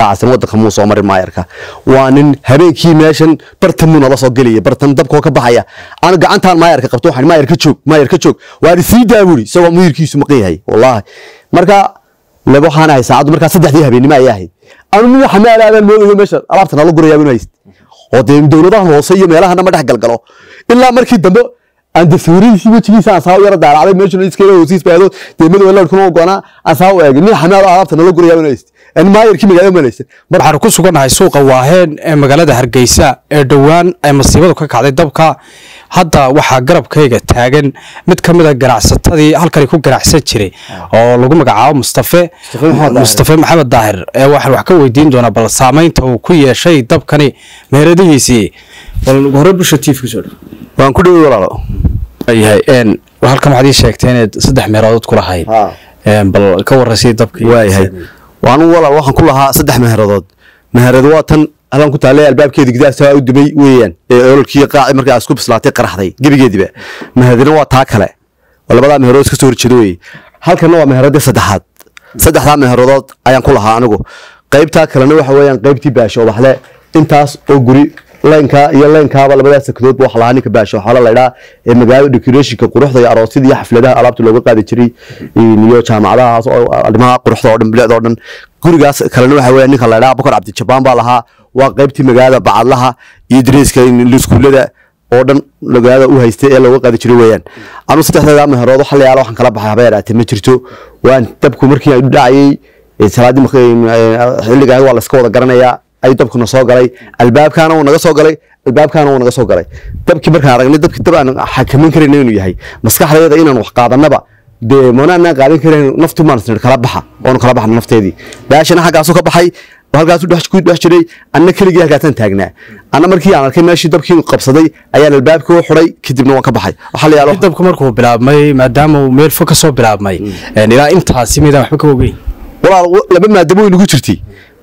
caasimadda wadanka muu soo marin maayarka waa nin habeenkii meeshan bartan muu nala soo gelaya bartan dabkoo ka baxaya aan gacantaan maayarka qabto waxaan maayar ka joog maayar ka joog waa sii daaburi isagoo muyirkiisu maqan yahay wallaahi marka laba waxaan ahay saacaddu markaa saddexdii habeenimo ayay ahayd anu nin waxa maala aadaan moodayo meesha alaabta nala gurayaa inu hayst oo dee dowladaha hoose iyo meelahana ma dhex galgalo ilaa markii dambe aan de sawiradiisii wejigiisa aan saa u yara daaracday meeshuna iskala hoosiis baado dee madow lawrkuna ogoonaa aan saa u eegay nin xamaal alaabta nala gurayaa inu hayst aan maayarkii magaalada malaysan waxaanu ku sugannahay suuqa waaheen ee magaalada hargeysa ee dhowaan ay masiibadu ka kacday dabka hadda waxaa garabkayga taagan mid ka mid a ganacsatadii halkani ku ganacsan jiray oo lagu magacaabo mustafe mustafe maxamed daahir ee waxaan wax ka weydiin doonaa bal saamaynta uu ku yeeshay dabkani meheradihiisii bal hore bulsha t v kusoo dhow waan ku dhawey walaalo yahay een halkan waxaad ii sheegtay inaad saddex meelood ku lahayd Ha. Een, bal ka warraysay dabkii waayahay waanu walaal waxaan ku lahaa saddex meheradood meherad waa tan halkan ku taallay albaabkeeda gidaarsa u dumay weeyaan ee ololkii qaaci markaa isku bislaatay qaraxday gebigeediba meheradina waa taa kale waa labadaa meherood iska soo horjeeda weeye halkanna waa meheradii saddexaad saddexdaa meheradood ayaan ku lahaa anigu qaybtaa kalena waxa weeyaan qaybtii baasho obaxle intaas oo guri laynkaa iyo laynkaaba labadaas sakadoodba waxa lahaa ninka baasho waxaa la laydhaa ee magaalada decorationka quruxda iyo aroosyada iyo xafladaha alaabta looga qaadi jiray iyo jaamacadahaas oo arrimaha quruxda oo dhan bilicda oo dhan gurigaas kalena waxa weeyaan ninka laydhaa bakar cabdijabaan baa lahaa waa qaybtii magaalada bacadlaha iyo dareeska iskuullada oo dhan magaalada u haystay ee looga qaadi jiray weeyaan anu saddexdeeda meherood waxa la yaala waxaan kala baxay haba yaraatee ma jirto waan dabku markii aan dhacayay ee salaadii xilliga waa layska wada garanayaa ayuu dabkuna soo galay albaabkaana wuu naga soo galay albaabkaana wuu naga soo galay dabkii markaan aragnay dabkii dab aan xakamin karayna inuu yahay maskaxdayada inaan wax qaadanaba dee manaanaan qaadan karayn naftu maan isnir kala baxa oonu kala baxna nafteedii baashana xaggaasu ka baxay halkaasu dhex ku dhex jiray anna keligii halkaasaan taagnaa anna markii aan arkay meeshii dabkii qabsaday ayaan albaabkii u xuday kadibna waan ka baxay waxaa la yaalo dabku markuu bilaabmay maadaama uu meel fog ka soo bilaabmay een, ilaa intaasi midaan waxba ka ogeyn walaal w- laba maadamo way nagu jirtay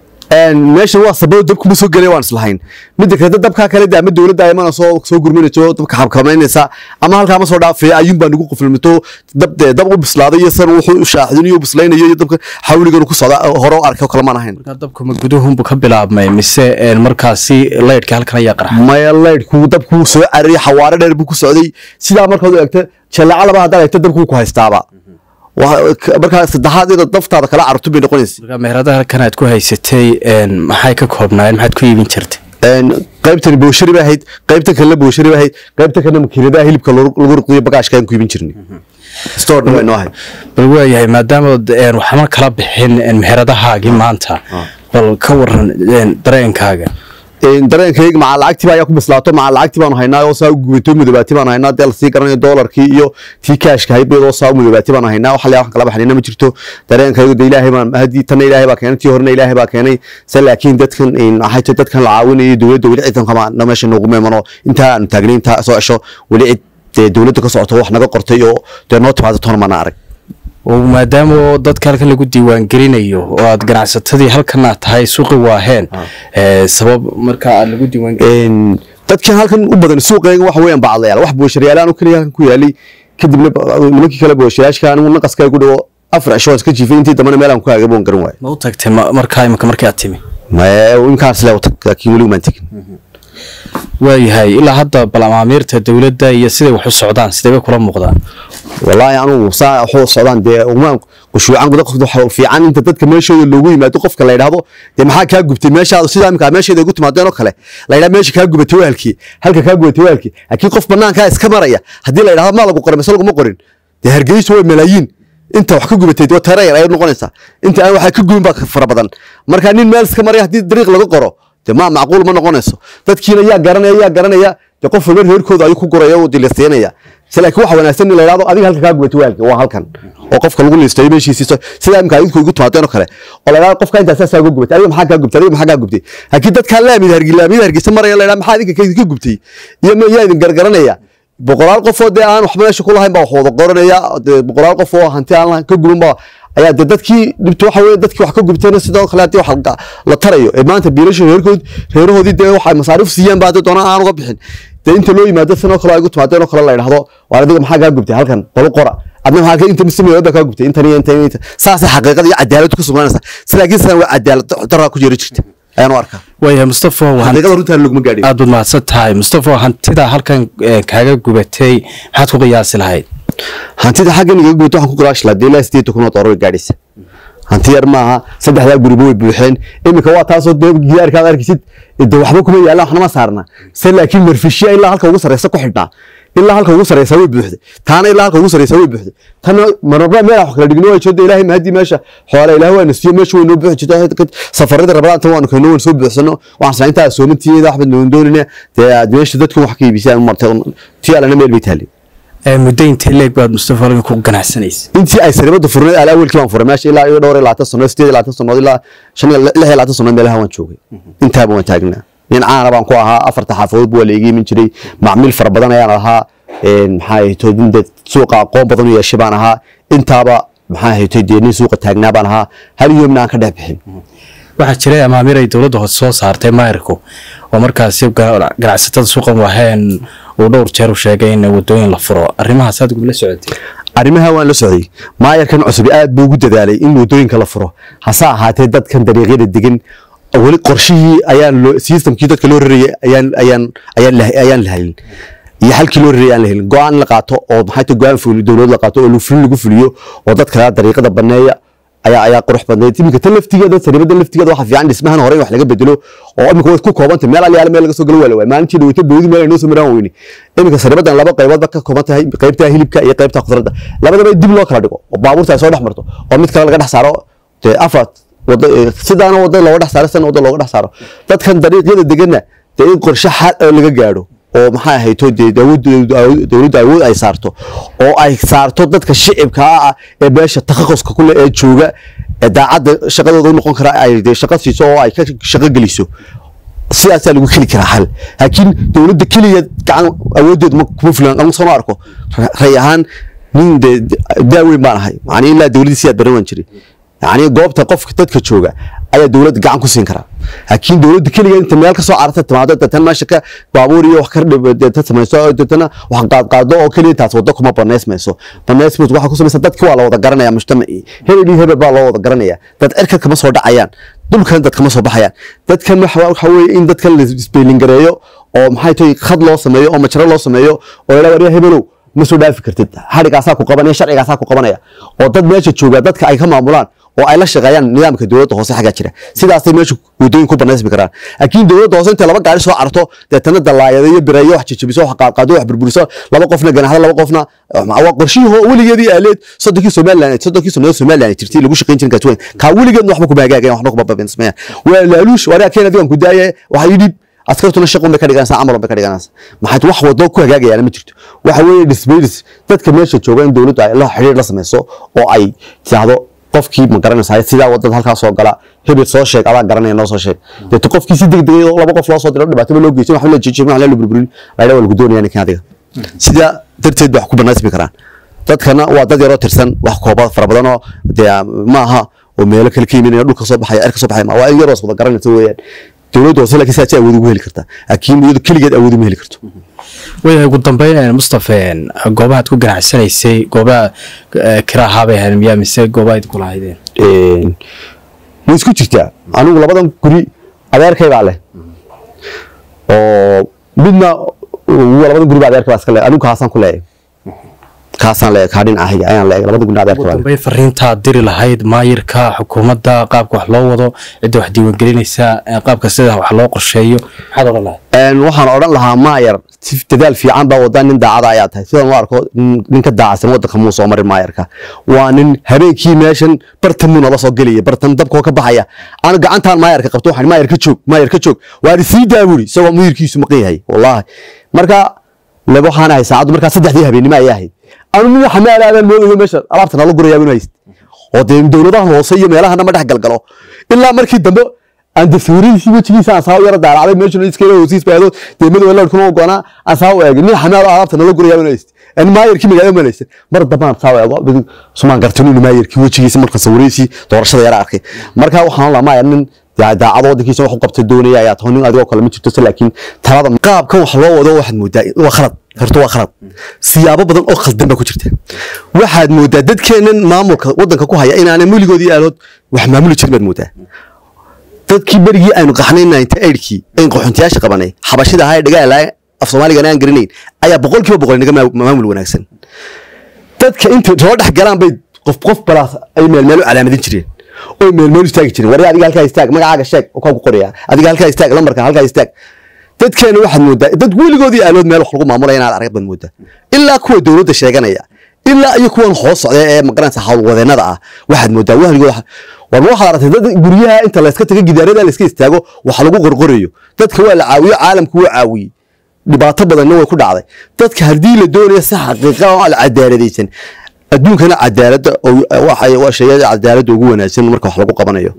meeshan waa sababo dabku ma soo gelay waan islahayn midda kale dad dabkaa kale de ama dowladda ayamana soo soo gurminayso dabka xabkamaynaysa ama halkaa ma soo dhaafaya ayuun baa nagu qufilmito dab dee dab u bislaaday iyo san wuxuu u shaaxdinayo u bislaynayo iyo dabka xawligan ku socda hore u arkay oo kale maan ahayn markaa dabku ma guduhunbu ka bilaabmay mise een, markaasi laydhka halkan ayaa qarxa maya laydhku dabku soo carariyay xawaare dheer buu ku socday sidaa markaad u eegta jalaca laba haddaad eegta dabku ku haystaaba Waa- k- markaa saddexaad inaad daftaada kala cararto bay noqonaysa markaa meheradaha halkan aad ku haysatay een, maxay ka koobnaayeen maxaad ku iibin jirtay een qaybtani booshari bay ahayd qaybta kalena booshari bay ahayd qaybta kalena makiinadaha hilibka lagu lagu riqiyo bagaashka aan ku iibin jirnay store dhan way noo ahayd bal waayahay maadaama een, waxma kala bixin een, meheradahaagii maanta bal ka waran een, dareenkaaga een dareenkayga maca lacagtii ayaa ku bislaato maca lacagtii baanu haynaa oo saa u gubatay madoobaati baanu haynaa dee lasii garanayo doolarkii iyo tii kaashka haybiyadoo saa u madoobaati baanu haynaa waxa la waxaan kala baxnayna ma jirto dareenkaygu de ilaahay baan haddii tanna ilaahay baa keenay tii horena ilaahay baa keenay se laakiin dadkan een, waxay tahay dadkan la caawinayo dowladda weli ciidan kama na meesha noogu meemano intaa aanu taagnay intaa soo cesho weli cid dee dowladda ka socoto wax naga qortay oo dee noo timaado toona mana arag oo maadaama oo dadka halkan lagu diiwaangelinayo oo aad ganacsatadii halkan aad tahay suuqi waaheen ee, sabab marka aad lagu diiwaangelin een dadkan halkan u badan suuqeega waxa weeyaan bacdayaal wax boosharyaal aan kaliya halkan ku yaalay kadibna ba- nimankii kale booshayaashka anigu naqaska ku dhawo afar cisho waan iska jiifay intii dambana meel aan ku haagay boon garan waayo ma u tagtay ma- markaa imika markii aad timi maya inkaan isle u tag laakiin weli umaan tegin waayahay ilaa hadda bal amaamiirta dowladda iyo siday wax u socdaan sidee bay kula muuqdaan wallaahi anugu saa waxu socdaan dee umaan qushuucan guda qofka waxa fiican inta dadka meeshooda loogu yimaado qofka la yidhaahdo dee maxaa kaa gubtay meeshaada sidaa imika meesheeda ugu timaadeen oo kale la yidhaha meesha kaa gubatay waalkii halka kaa gubatay waalkii laakiin qof banaankaa iska maraya haddii la yidhahdo maa lagu qoray mise laguma qorin dee hargeysu waa malaayiin inta wax ka gubatay waa tara yar ayay noqonaysaa inta aan waxaa ka gubin baa fara badan marka nin meel iska maraya haddii dariiq laga qoro dee ma macquul ma noqonayso dadkiina yaa garanaya yaa garanaya dee qof walba reerkooda ayuu ku guraya oo dilisteenaya se laakiin waxa wanaagsan in la yidhahdo adiga halka kaa gubatay waalka waa halkan oo qofka lagu liistayo meeshiisiiso sidaa imika idinku igu timaadeen oo kale oo la yidhahdo qofka intaas saasaa uga gubatay adiga maxaa kaa gubtay adiga maxaa kaa gubtay laakiin dadkaan laamid hargi laamid hargeysa maraya la yidhahdo maxaa idinka ka gubtay iyo ma yaa idin gargaranaya boqolaal qof oo dee aan waxba meesha ku lahayn baa wax wada qoranaya dee boqolaal qof oo hanti aan lahayn ka guban baa ayaa dee dadkii dhibta waxa weye dadkii wax ka gubtayna sidoo kale haddii wax la- la tarayo ee maanta biilasha reerkood reerahoodii dee waxay masaariif siiyaan baa dee doonaan aan uga bixin dee inta loo yimaado sanoo kale ay gu timaadeen oo kale la yidhahdo waar adiga maxaa kaa gubtay halkan balu qora adna maxaa inta mismeeyo baa kaa gubtay intan iyo intan iyo intan saasay xaqiiqada iyo cadaalad ku sugnaanaysa laakiin sidan waa cadaalad daraa ku jira jirta ayaan u arkaa waayahay mustafa waxaan xaqiiqada runtaan laguma gaadhin aad baad mahadsan tahay mustafa hantida halkan eh, kaaga gubatay maxaad ku qiyaasi lahayd hantida xaggan igaga guuto waxaan ku quraashi lahaa dee ilaa sideed kun oo doolar bay gaadhaysa hanti yar maaha saddexdaa guriba way buuxeen iminka waa taasoo dee gidaarkaad arkisid de waxba kuma yaallaan waxnama saarna se laakiin marfishiya ilaa halka ugu sarreysa ku xidhnaa ilaa halka ugu sarreysa way buuxday taana ilaa halka ugu sarreysa way buuxday tana marnaba meel wax kala dhigno way jooda ilaahay mahadii meesha xoola ilaahay waa nasiyo meesha way noo buuxi jirta safarada rabadaan tan waanu kayno waan soo buuxsano waxaan sanaa intaa soomantiiyada waxba noon doonina dee aad meesha dadku wax ka iibisaan martay tii alana meel bay taali Eh, muddo intee leeg baad mustafa halkan ku ganacsanaysa intii ay saribada furneed al awalkii baan furay meesha ilaa iyo dhowr iyo labaatan sano sideed iyo labaatan sanood ilaa shan iyo lix iyo labaatan sanood meelaha waan joogay intaaba waan taagnaa nin caana baan ku ahaa afarta xaafadood waa la iga imin jiray macmiil fara badan ayaan ahaa een, maxaa ahaytoy nin dee suuqa aqoon badan u yeeshay baan ahaa intaaba maxaa ahaytoy dee nin suuqa taagnaa baan ahaa hal yoomna aan ka dhex bixin waxaa jiray amaamiir ay dowladda hoose soo saartay maayirku oo markaasi ga- ganacsatada suuqan waheen uu dhowr jeer u sheegay in wadooyin la furo arrimahaas aad gubla socotay arrimaha waan la socday maayarkan cusub aad buu ugu dadaalay in wadooyinka la furo hase ahaatee dadkan dariiqyada degan weli qorshihii ayaan loo systemkii dadka loo rarayay ayaan ayaan ayaan la ayaan la helin iyo halkii loo rarayay aan la helin go-aan la qaato oo maxay tahay go-aan fuuli dowlad la qaato oo fulin lagu fuliyo oo dadka dariiqada baneeya ayaa ayaa qurux badnayd iminka tan laftigeeda saribada laftigeeda waxa fiican dhismahan hore in wax laga bedelo oo iminka way ku koobantay meel aliyaala meel laga soo galo waa la waay maalintii dhaweyta boodi meel ay noo soo maraan weyne iminka saribadan laba qayboodba ka kooban tahay qaybta hilibka iyo qaybta khudradda labadaba dib loo kala dhigo oo baabuurta ay soo dhex marto oo mid kale laga dhex saaro dee afar wada sidaana wada looga dhex saaro sidana wada looga dhex saaro dadkan dariiqyada deganna dee in qorshe xal oo laga gaadho oo maxaa ahayto dee dawladdu dowladdu awood ay saarto oo ay saarto dadka shicibka ah ee meesha takhaquska kule ee jooga ee daacadda shaqadooda u noqon kara ay dee shaqo siiso oo ay ka shaqo geliso sidaasaa lagu heli karaa xal laakiin dowladda keliya gacan awooddeedu ma kuma filan anigu soo ma arko Ra- ray ahaan nin dee daaweyn baan ahay macnii ilaa dowladdii siyaad baran waan jiray yacni goobta qofka dadka jooga ayaa dowladda gacan ku siin karaa laakiin dowladda keliya inta meel ka soo cararta timaado deetana meesha ka baabuur iyo wax ka dhib deeta samayso deetana wax qaadqaado oo keliya taas waddo kuma banaysmayso banaysmayso waxaa ku samaysa dadki waa la wada garanaya mujtamacii hebel iyo hebel baa loo wada garanaya dad cirka kama soo dhacayaan dhulkan dad kama soo baxayaan dadkan waxa waxa weeye in dadkan la isbeylingareeyo oo maxay tahay khad loo sameeyo oo majaro loo sameeyo oo ilaa wariya hebelow ma soo dhaafi kartid xadhigaasaa ku qabanaya sharcigaasaa ku qabanaya oo dad meesha jooga dadka ay ka maamulaan oo ay la shaqeeyaan nidaamka dowladda hoose xaggaa jira sidaasay meesha wadooyin ku banaysmi karaan laakiin dowladda hoose intay laba gaari soo carto deetana dalaayada iyo bireeyo wax jajabiso wax qaadqaado wax burburiso laba qofna ganaxda laba qofna waa qorshihii hoo weligeedii aaleed soddonkii somaliland soddonkii sannadood somaliland jirtay lagu shaqayn jirin kaasweyn kaa weligeedna waxba kuma hagaagayan waxna kuma babinsmayaan waa laaluush waraa keen adigan ku daaya waxa yidhi askartuna shaqun bay ka dhiganaysaa camal bay ka dhiganaysaa maxaad wax wado ku hagaagayaan ma jirto waxa weeye dhismaydis dadka meesha jooga in dowladdu ay la xiriir la samayso oo ay tiahdo qofkii ma garanaysaa sidaa wadada halkaa soo gala hebel soo sheeg adaa garanaya noo soo sheeg deeto qofkii si degdegay oo laba qof loo soo diro dhibaataba loo geysan waxba la jijin wax la burburin laydha waa lagu doonaya ninkan adiga sidaa darteed wax ku banaysmi karaan dadkana waa dad yaroo tirsan wax kooba fara badan oo dee maaha oo meelo kale ka yiminaya dhulka soo baxaya erka soo baxaya ma waa in yaroo wada garanaysa weeyaan dowladda hoose laakiin sidaas awood ugu heli kartaa laakiin iyadu keligeed awood uma heli karto wayahay ugu dambeyn mustafa goobahaad ku ganacsanaysay goobaha eh, kiraahaa bay ahayd miyaa mise goobaha idinku lahaydeen Een, way isku jirtaa anigu labadan guri adeerkay baa leh oo midna uu labadan guri baa adeerkay baa iska leh anigu kaasaan ku leeyahay kaasaan leeyahay kaa dhinacahiga ayaan leeyahay labadan guri adeerkay ugu baa leh dambeyn fariintaad diri lahayd maayirka xukuumadda qaabka wax loo wado cidda wax diiwaangelinaysa eh, qaabka sida wax loo qorsheeyo maxaad odhan lahayd Een, waxaan odhan lahaa maayar si dadaal fiican baa wadaa nin daacada ayaa tahay sidaan u arko nin- nin ka daacsan wadanka muu soo marin maayarka waa nin habeenkii meeshan bartan muu nala soo gelaya bartan dabkoo ka baxaya aan gacantaan maayarka qabto waxaan maayar ka joog maayar ka joog waan sii daawuri isagoo muyirkiisu maqan yahay wallaahi marka laba waxaan ahay saacaddu markaa saddexdii habeenimo ayay ahayd anu nin xamaalaadaan moodayo meesha alaabta nala gurayaa inu hayst oo dee dowladaha hoose iyo meelahana ma dhex galgalo ilaa markii dambe aan dafiiradiisii wejigiisa aan saa u yara daaracday meeshuna iskale hoosiis baado dee madow laadhkuna u goonaa aan saa u eegay nin xamaal oo alaabta nala gurayaa inu hayst aan maayarkii magaalada malaysan mar dambaan saa u eego sumaan gartay inuu maayarkii wejigiisa marka sawiradiisii doorashada yara arkay marka waxaan la maayar nin yaa daacad waddankiisa wax u qabta doonaya ayaa tahay nin adigoo kale ma jirto se laakiin talada qaabkan wax loo wado waxaad moodaa waa khalad horta waa khalad siyaabo badan oo khaldan baa ku jirta waxaad moodaa dadkeennan maamulka waddanka ku haya inaanay weligoodii aalood wax maamuli jirin baad moodaa dadkii berigii aynu qaxnay ninety eightkii ayn qaxoontiyaasha qabanay xabashida ahaa ee dhagaalaha af soomaaligana aan garanayn ayaa boqolkiiba boqol inaga maamul wanaagsan dadka inta soo dhex galaan bay qof qof balaas ay meelmeel u calaamadin jireen oo meelmeel istaagi jireen war adiga halkaa istaag magacaaga sheeg oo kaa ku qoraya adiga halkaa istaag lambarka halkaa istaag dadkeena waxaad moodaa dad weligoodii aalood meel wax lagu maamulaya inaad arag baad moodaa ilaa kuwa dowladda sheeganaya ilaa iyo kuwan hoos socda ee magaranaysa howlwadeennada ah waxaad moodaa wahligood war waxaad aragtay dad guryaha inta layska tago gidaarada layska istaago wax lagu qorqorayo dadka waa la caawiyo caalamku waa caawiyey dhibaato badanna way ku dhacday dadka haddii la doonayo si xaqiiqa oo la cadaaladaysan adduunkana cadaaladda waa sheegay cadaaladda ugu wanaagsan marka wax lagu qabanayo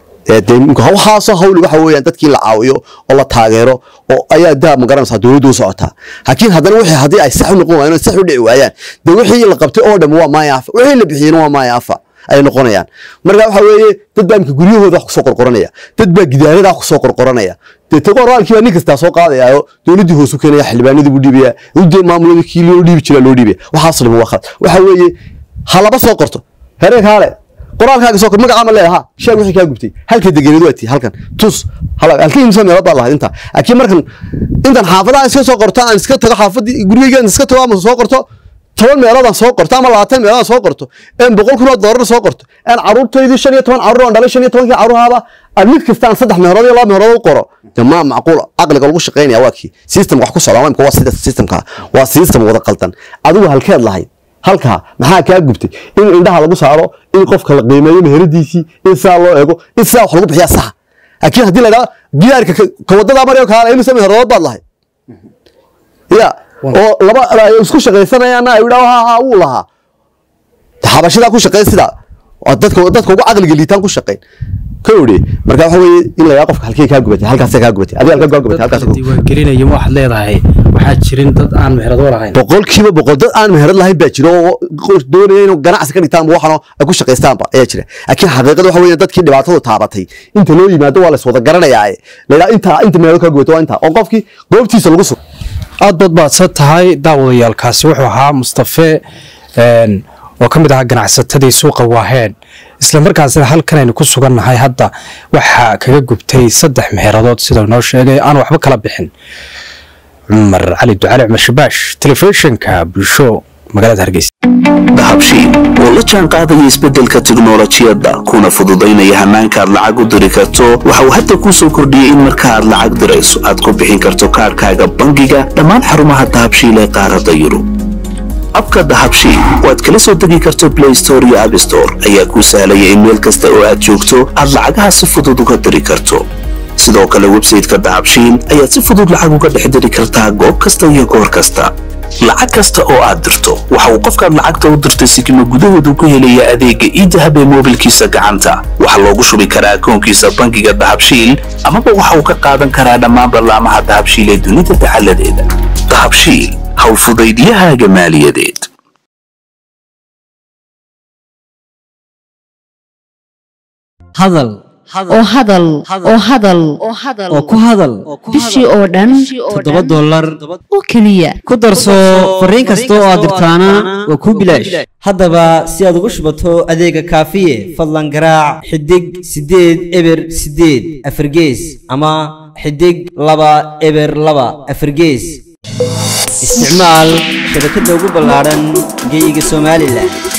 waxaasoo hawli waxa weeyaan dadkii la caawiyo oo la taageero oo ayaa daa magaranaysaa dowladdu u socotaa laakiin haddana wixii haddii ay sax u noqon waayaan sax u dhici waayaan dee wixii la qabtay oo dhan waa maaya afa wixii la bixiyena waa maaya afa ay noqonayaan marka waxa weeye dad baa imka guryahooda wax kusoo qorqoranaya dad baa gidaarada wax kusoo qorqoranaya dee tago oraalkii baa nin kastaa soo qaadayaayo dowladdii hoos u keenaya xildhibaanadii buu dhiibaya udee maamuladii kii loo dhiibi jiraa loo dhiibaya waxaas dhima waa khalad waxa weeye ha laba soo qorto hereenka hale qoraalkaaga soo kor magaca ma leedaha sheeg wixii kaa gubtay halka degeneed waa tii halkan tus halka imsa meelood baa lahayd inta laakiin markan intan xaafadaha iska soo qorto aan iska tago xaafadii gurigeygaan iska tago ama soo qorto toban meeloodaan soo qorto ama labaatan meeloodaan soo qorto een boqol kun oo doolar soo qorto een caruurtaydii shan iyo toban caruur aan dhalay shan iyo tobankii caruurhaaba aan mid kasta aan saddex meelood iyo laba meelood u qoro de ma macquul caqliga lagu shaqaynaya waa kii system wax ku socda waa imka waa sida systemka waa system wada qaldan adigu halkeed lahayd halkaa maxaa kaa gubtay in indhaha lagu saaro in qofka la qiimeeyo meheradiisii in sidaa loo eego in sidaa wax lagu bixiyaa saxa laakiin haddii la idhaha gidaarka ka wadada maryo kaala imisa meherood baad lahayd ya oo laba isku shaqaysanayaana ay idhaa ha ha wuu lahaa xabashadaa ku shaqayn sidaa dadka dadka ugu caqliga liitaan ku shaqayn kowdhe marka waxa weeye in la yidhaha qofka halkee kaa gubatay halkaasee kaa gubatay adiga halkaa kaa gubatay halkaas diiwaangelinaya waxaad leedahay waxaa jirin dad aan meherado lahayn boqolkiiba boqol dad aan meherad lahayn baa jira oo doonaya inuu ganacsi ka dhigtaan waxano ay ku shaqaystaanba ayaa jira laakiin xaqiiqada waxa weeye dadkii dhibaatadu taabatay inta loo yimaado waa la iswada garanayaa la yidhaha intaa inta meherad kaa gubatay waa intaa oo qofkii goobtiisa lagu sugo aad baad baadsan tahay daawadayaalkaasi wuxuu ahaa mustafe oo ka mid ahaa ganacsatadii suuqa waaheen isla markaasna halkan aynu ku sugannahay hadda waxaa kaga gubtay saddex meeradood sida noo sheegay aan waxba kala bixin cumar cali ducali cumar shabaash telefishinka bulsho magaalada hargeysa dahabshiil oo la jaan qaadaya isbeddelka tiknolojiyadda kuna fududaynaya hannaankaad lacag u diri karto waxa uu hadda kuu soo kordhiyey in marka aad lacag dirayso aad ku bixin karto kaadhkaaga bangiga dhammaan xarumaha dahabshiil ee qaaradda yurub abka dahabshiil oo aad kala soo degi karto blay store iyo abstore ayaa kuu sahlaya in meel kasta oo aad joogto aad lacagaha si fudud uga diri karto sidoo kale websayteka dahabshiil ayaad si fudud lacag uga dhex diri kartaa goob kasta iyo goor kasta lacag kasta oo aad dirto waxa uu qofkaad lacagta u dirtay sikima gudahoodu ku helaya adeegga iidahab ee moobilkiisa gacanta waxaa loogu shubi karaa akoonkiisa bangiga dahabshiil amaba waxa uu ka qaadan karaa dhammaan ballaamaha dahabshiil ee dunida dacaladeeda dahabshiil howlfudaydiyahaaga maaliyadeed hadal oo hadal oo hadal oo ku hadal bishii oo dhan toddoba dollar oo keliya ku darso fariin kasta oo aad dirtaana waa kuu bilaash haddaba si aad ugu shubato adeega kaafiye fadlan garaac xidig siddeed eber siddeed afargees ama xidig laba eber laba afargees isticmaal shabakadda ugu ballaadhan geeyiga somalilan